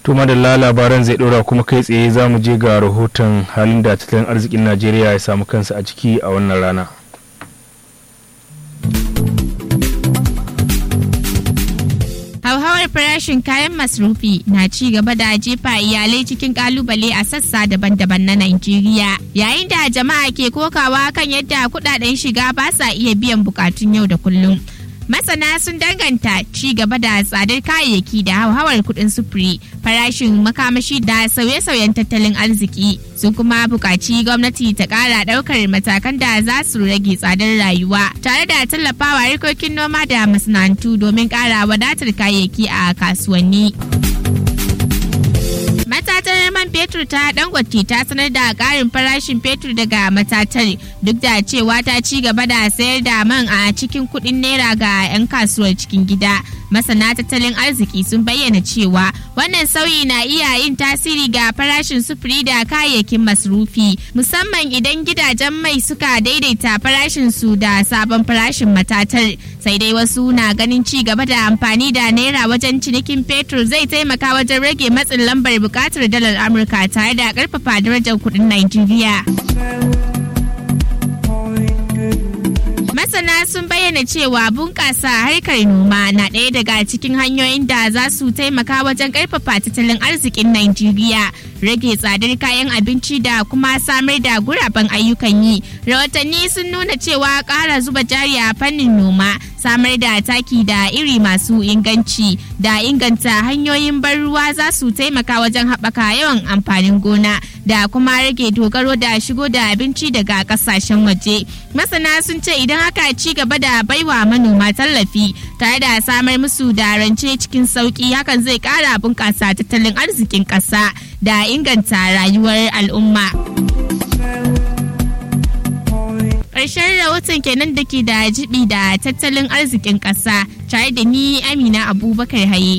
to madalla labaran zai dora kuma kai tsaye za mu je ga rahoton halin da tattalin arzikin najeriya ya samu kansa a ciki a wannan rana hauhawar farashin kayan masrufi na ci gaba da jefa iyalai cikin kalubale a sassa daban-daban na Najeriya. Yayin da jama'a ke kokawa kan yadda kudaden shiga ba sa iya biyan bukatun yau da kullum. Masana sun danganta ci gaba da tsadar kayayyaki da hauhawar kudin sufuri, farashin makamashi da sauye-sauyen tattalin arziki. Sun kuma buƙaci gwamnati ta ƙara ɗaukar matakan da za su rage tsadar rayuwa, tare da tallafawa harkokin noma da masana'antu domin ƙara wadatar kayayyaki a kasuwanni. matatar man fetur ta dangote ta sanar da karin farashin fetur daga matatar duk da cewa ta ci gaba da sayar da man a cikin kudin naira ga 'yan kasuwar cikin gida masana tattalin arziki sun bayyana cewa wannan sauyi na iya yin tasiri ga farashin sufuri da kayayyakin masrufi musamman idan gidajen mai suka daidaita farashin su da sabon farashin matatar sai dai wasu na ganin ci gaba da amfani da naira wajen cinikin fetur zai taimaka wajen rage matsin lambar bukatar dalar amurka tare da karfafa darajar kudin Najeriya. masana sun bayyana cewa bunƙasa harkar noma na ɗaya daga cikin hanyoyin da za su taimaka wajen ƙarfafa tattalin arzikin Najeriya, rage tsadar kayan abinci da kuma samar da guraben ayyukan yi. Rahotanni sun nuna cewa ƙara zuba jari a fannin noma, samar da taki da iri masu inganci da inganta hanyoyin ban ruwa za su taimaka wajen haɓaka yawan amfanin gona da kuma rage dogaro da shigo da abinci daga ƙasashen waje. Masana sun ce idan haka ci gaba da baiwa manoma tallafi tare da samar musu da rance cikin sauki hakan zai kara bunƙasa tattalin arzikin ƙasa da inganta rayuwar al'umma. Ƙarshen rahoton kenan da ke da jibi da tattalin arzikin ƙasa tare da ni Amina Abubakar Haye.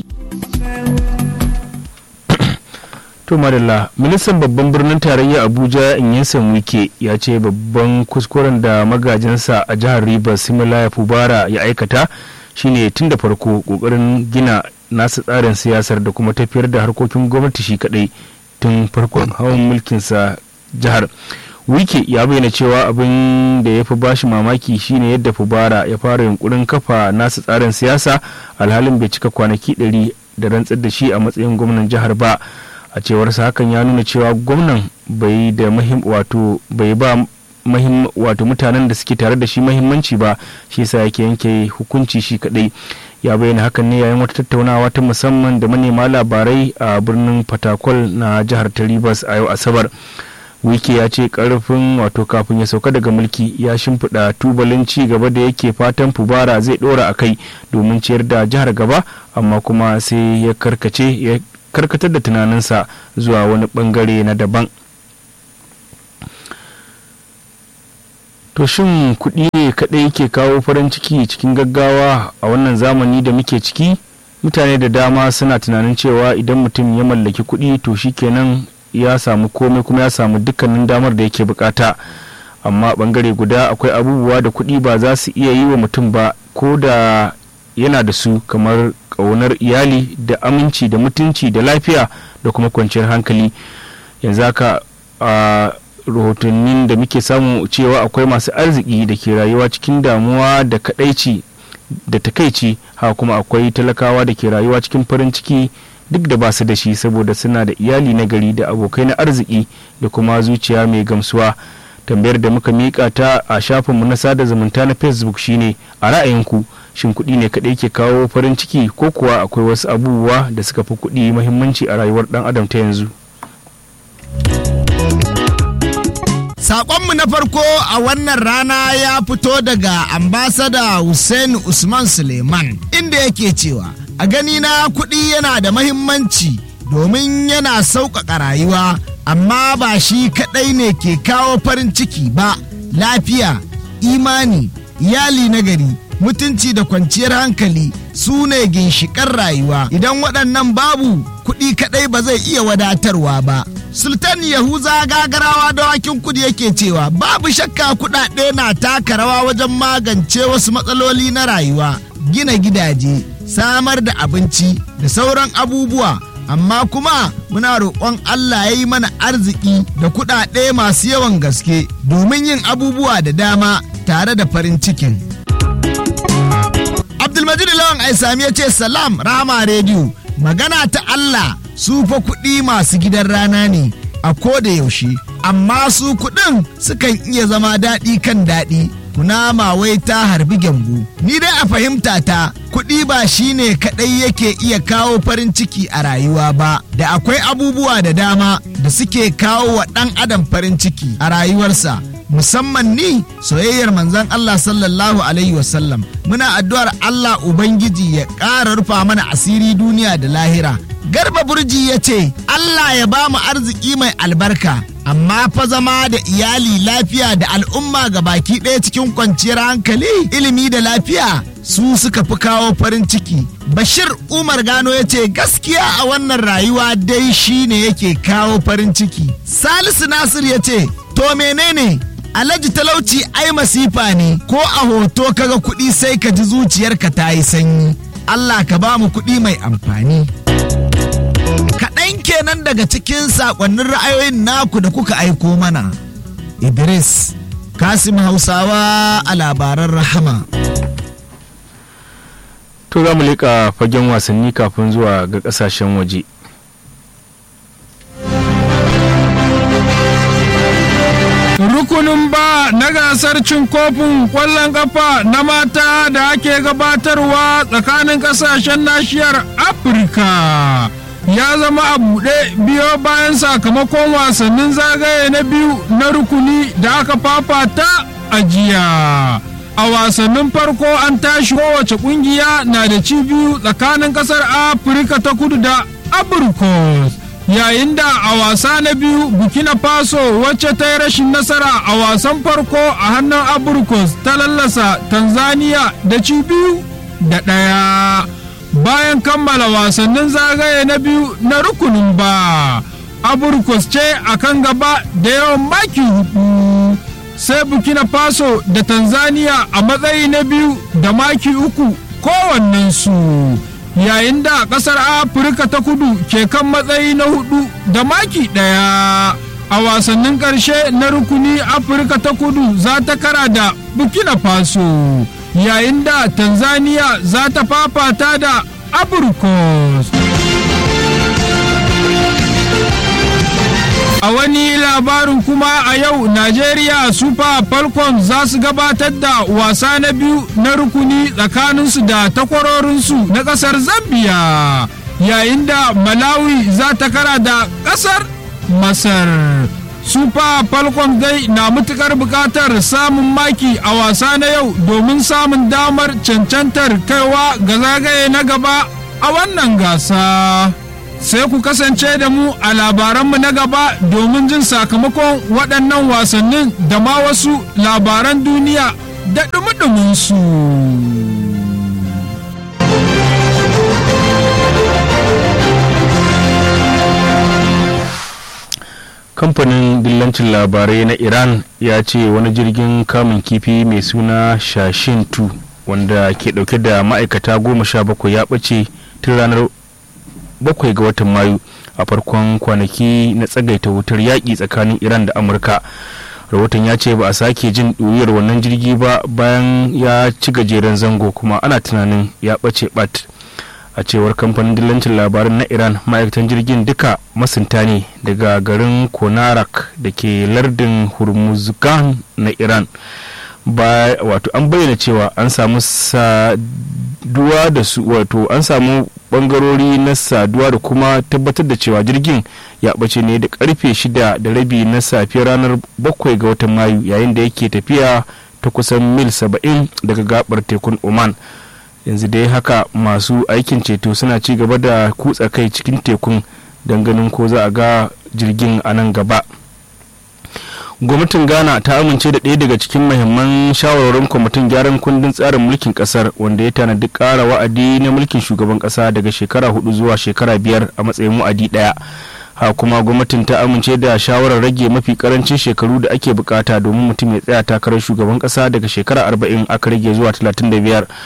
to madalla ministan babban birnin tarayya abuja inyesan wike ya ce babban kuskuren da magajinsa a jihar rivers similaya fubara ya aikata shine tun da farko kokarin gina nasa tsarin siyasar da kuma tafiyar da harkokin gwamnati shi kadai tun farkon hawan mulkinsa jihar wike ya bayyana cewa abin da ya fi bashi mamaki shine yadda fubara ya fara yunkurin kafa nasa tsarin siyasa alhalin bai cika kwanaki 100 da rantsar da shi a matsayin gwamnan jihar ba a cewarsa hakan ya nuna cewa gwamnan bai da mahim wato bai ba mahim wato mutanen da suke tare da shi mahimmanci ba shi yasa yake yanke hukunci shi kadai ya bayyana hakan ne yayin wata tattaunawa ta musamman da manema labarai a birnin fatakwal na jihar ta rivers a yau asabar wiki ya ce karfin wato kafin ya sauka daga mulki ya shimfiɗa tubalin ci gaba da yake fatan fubara zai ɗora a kai domin ciyar da jihar gaba amma kuma sai ya karkace ya karkatar da tunaninsa zuwa wani bangare na daban to shin kuɗi ne kaɗai ke kawo farin ciki cikin gaggawa a wannan zamani da muke ciki mutane da dama suna tunanin cewa idan mutum ya mallaki kuɗi to shikenan ya samu komai kuma ya samu dukkanin damar da yake bukata amma bangare guda akwai abubuwa da kuɗi ba za su iya yi wa mutum ba ko da yana da su kamar ƙaunar iyali da aminci da mutunci da lafiya da kuma kwanciyar hankali yanzu haka a rahotannin da muke samu cewa akwai masu arziki da ke rayuwa cikin damuwa da kadaici da takaici haka kuma akwai talakawa da ke rayuwa cikin farin ciki duk da ba su da shi saboda suna da iyali na gari da abokai na arziki da kuma zuciya mai gamsuwa tambayar da muka miƙa ta a shafinmu na sada zumunta na facebook shine a ra'ayinku shin kuɗi ne kaɗai ke kawo farin ciki ko kuwa akwai wasu abubuwa da suka fi kuɗi mahimmanci a rayuwar ɗan adam ta yanzu Saƙonmu na farko a wannan rana ya fito daga ambasada Hussein Usman Suleiman inda yake cewa a gani na kuɗi yana da mahimmanci domin yana sauƙaƙa rayuwa amma ba shi kaɗai ne ke kawo farin ciki ba lafiya imani iyali na gari mutunci da kwanciyar hankali su ne ginshiƙan rayuwa idan waɗannan babu kuɗi kaɗai ba zai iya wadatarwa ba sultan yahuza gagarawa dawakin kudi yake cewa babu shakka kuɗaɗe na taka rawa wajen magance wasu matsaloli na rayuwa gina gidaje samar da abinci da sauran abubuwa amma kuma muna roƙon Allah ya yi mana arziki da kuɗaɗe masu yawan gaske domin yin abubuwa da dama tare da farin cikin. Abdulmajid Lawan Aisami ya ce salam rama rediyo magana ta Allah su fa kuɗi masu gidan rana ne a ko da yaushe amma su kuɗin sukan iya zama daɗi kan daɗi kunama wai ta harbi gyambu ni dai a fahimta ta kuɗi ba shine kaɗai yake iya kawo farin ciki a rayuwa ba da akwai abubuwa da dama da suke kawo wa ɗan adam farin ciki a rayuwarsa musamman ni soyayyar manzon Allah sallallahu alaihi wasallam muna addu'ar Allah Ubangiji ya ƙara rufa mana asiri duniya da lahira garba burji ya ce Allah ya ba mu arziki mai albarka amma fa zama da iyali lafiya da al'umma ga baki ɗaya cikin kwanciyar hankali ilimi da lafiya su suka fi kawo farin ciki bashir umar gano ya ce gaskiya a wannan rayuwa dai shine yake kawo farin ciki salisu nasir ya ce to menene alhaji talauci ai masifa ne ko a hoto kaga kuɗi sai ka ji zuciyarka ta yi sanyi allah ka ba mu kuɗi mai amfani kaɗan kenan daga cikin saƙonnin ra'ayoyin naku da kuka aiko mana idris kasim hausawa a labaran rahama to za mu leƙa fagen wasanni kafin zuwa ga ƙasashen waje rukunin ba na gasar cin kofin kwallon kafa na mata da ake gabatarwa tsakanin kasashen nashiyar afirka ya zama a buɗe biyo bayan sakamakon wasannin zagaye na biyu na rukuni da aka fafata a jiya a wasannin farko an tashi kowace kungiya na da ci biyu tsakanin kasar afirka ta kudu da abrikos yayin da a wasa na biyu burkina faso wacce ta yi rashin nasara a wasan farko a hannun abrikos ta lallasa tanzania da ci biyu da ɗaya bayan kammala wasannin zagaye na biyu na rukunin ba abrikos ce a kan gaba da yawan maki hudu sai burkina faso da tanzania a matsayi na biyu da maki uku kowannensu yayin da kasar afirka ta kudu ke kan matsayi na hudu da maki daya a wasannin karshe na rukuni afirka ta kudu za ta kara da burkina faso yayin da tanzania za ta fafata da abrikos a wani labarin kuma a yau Najeriya Super Falcons za su gabatar da wasa na biyu na rukuni tsakaninsu da takwarorinsu na ƙasar Zambia yayin da Malawi za ta kara da ƙasar Masar. Super Falcons dai na matukar buƙatar samun maki a wasa na yau domin samun damar cancantar kaiwa ga zagaye na gaba a wannan gasa. sai ku kasance da mu a labaranmu na gaba domin jin sakamakon waɗannan wasannin da ma wasu labaran duniya da ɗumi su. kamfanin dillancin labarai na iran ya ce wani jirgin kamun kifi mai suna shashin 2 wanda ke dauke da ma'aikata goma sha bakwai ya ɓace tun ranar bakwai ga watan mayu a farkon kwanaki na tsagaita wutar yaƙi tsakanin iran da amurka rahoton ya ce ba a sake jin ɗuriyar wannan jirgi ba bayan ya ci gajeren zango kuma ana tunanin ya ɓace ɓat a cewar kamfanin dillancin labaran na iran ma'aikatan jirgin duka masunta ne daga garin konarak da ke lardin hurmuzgan na iran ba wato an bayyana cewa an samu saduwa da su wato an samu bangarori na saduwa da kuma tabbatar da cewa jirgin ya bace ne da karfe shida da rabi na safiyar ranar bakwai ga watan mayu yayin da yake tafiya ta kusan mil saba'in daga gabar tekun oman yanzu dai haka masu aikin ceto suna ci gaba da kutsa kai cikin tekun don ganin ko za a ga jirgin a nan gaba gwamnatin ghana ta amince da ɗaya daga cikin mahimman shawarwarin kwamitin gyaran kundin tsarin mulkin kasar wanda ya tanadi ƙara wa'adi na mulkin shugaban ƙasa daga shekara hudu zuwa shekara biyar a matsayin wa'adi ɗaya ha kuma gwamnatin ta amince da shawarar rage mafi karancin shekaru da ake bukata domin mutum ya tsaya takarar shugaban ƙasa daga shekara arba'in aka rage zuwa talatin da biyar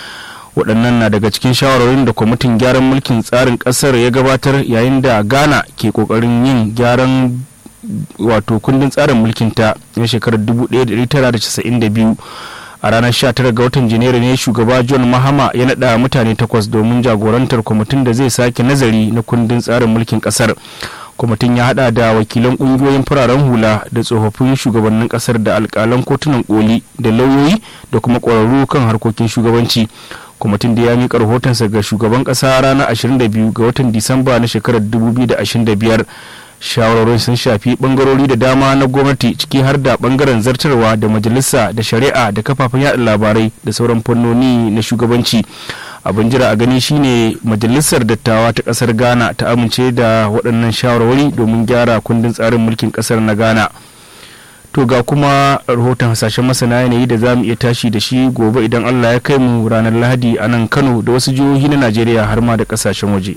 waɗannan na daga cikin shawarwarin da kwamitin gyaran mulkin tsarin ƙasar ya gabatar yayin da ghana ke ƙoƙarin yin gyaran wato kundin tsarin mulkinta na shekarar 1992 a ranar 19 ga watan janairu ne shugaba john mahama ya naɗa mutane takwas domin jagorantar kwamitin da zai sake nazari na kundin tsarin mulkin ƙasar kwamitin ya hada da wakilan kungiyoyin fararen hula da tsofaffin shugabannin kasar da alkalan kotunan koli da lauyoyi da kuma kwararru kan harkokin shugabanci kwamitin da ya miƙa rahotonsa ga shugaban ƙasa ranar 22 ga watan disamba na shekarar 2025 shawarwarin sun shafi bangarori da dama na gwamnati ciki har da bangaren zartarwa da majalisa da shari'a da kafafen yada labarai da sauran fannoni na shugabanci abin jira a gani shine majalisar dattawa ta kasar ghana ta amince da waɗannan shawarwari domin gyara kundin tsarin mulkin kasar na ghana to ga kuma rahoton hasashen masana yanayi da za mu iya tashi da shi gobe idan allah ya kai mu ranar lahadi a nan kano da wasu jihohi na najeriya har ma da kasashen waje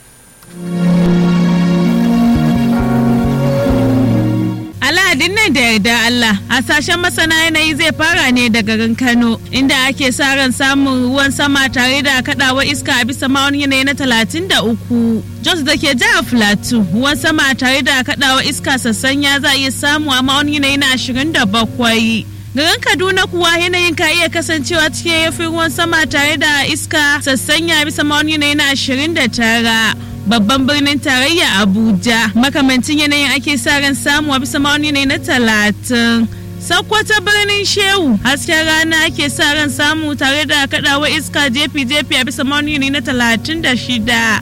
Alhadin nan da yarda Allah hasashen masana yanayi zai fara ne da garin Kano inda ake sa ran samun ruwan sama tare da kadawa iska a bisa ma'aunin yanayi na talatin da uku. Jos da ke jihar Filato ruwan sama tare da kadawa iska sassanya za a iya samu a ma'aunin yanayi na ashirin da bakwai. Garin Kaduna kuwa yanayin ka iya kasancewa cikin yafi ruwan sama tare da iska sassanya bisa ma'aunin yanayi na ashirin da tara. babban birnin tarayya abuja makamancin yanayin ake sa ran samu a bisa ma'auni ne na talatin Sakkwata birnin Shehu hasken rana ake sa ran samu tare da kadawa iska jefi-jefi a bisa ma'auni ne na talatin da shida.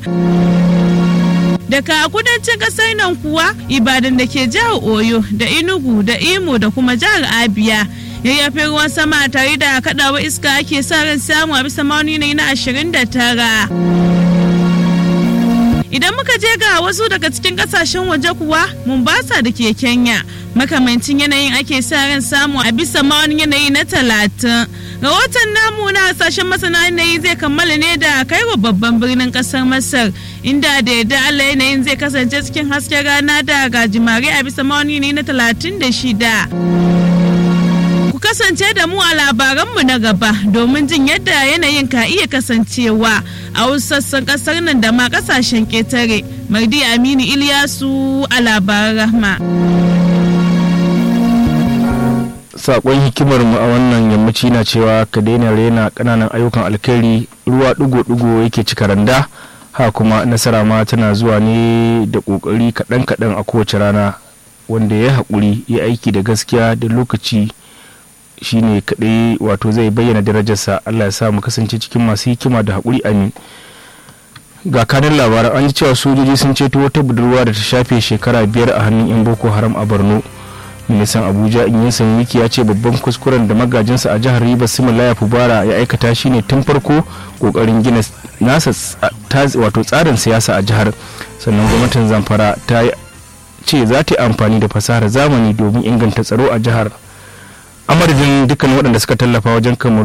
Daga kudancin kasar nan kuwa Ibadan da ke jihar Oyo da Enugu da Imo da kuma jihar Abia yayyafin ruwan sama tare da kadawa iska ake sa ran samu a bisa ma'auni ne na ashirin da tara. Idan muka je ga wasu daga cikin kasashen waje kuwa Mombasa da ke Kenya makamancin yanayin ake sa ran samu a bisa ma'aunin yanayi na talatin. Rahoton namu na hasashen masana yanayi zai kammala ne da kaiwa babban birnin kasar Masar inda da yadda Allah yanayin zai kasance cikin hasken rana da gajimare a bisa ma'aunin yanayi na talatin da shida. kasance da mu a labaranmu na gaba domin jin yadda yanayin ka iya kasancewa a wasu sassan kasar nan da ma kasashen ketare mardi aminu iliyasu a labaran rahma sakon hikimar mu a wannan yammaci na cewa ka daina rena kananan ayyukan alkhairi ruwa digo-digo yake cika randa ha kuma nasara ma tana zuwa ne da kokari kaɗan-kaɗan a kowace rana wanda ya haƙuri ya aiki da gaskiya da lokaci shine kadai wato zai bayyana darajarsa Allah ya sa mu kasance cikin masu hikima da haƙuri amin ga kanin labaran an ji cewa sojoji sun ceto wata budurwa da ta shafe shekara biyar a hannun yan boko haram a borno ministan abuja inyisan wiki ya ce babban kuskuren da magajinsa a jihar rivers similaya fubara ya aikata shine tun farko kokarin gina nasa wato tsarin siyasa a jihar sannan gwamnatin zamfara ta ce za ta yi amfani da fasahar zamani domin inganta tsaro a jihar a madadin dukkan waɗanda suka tallafa wajen kamar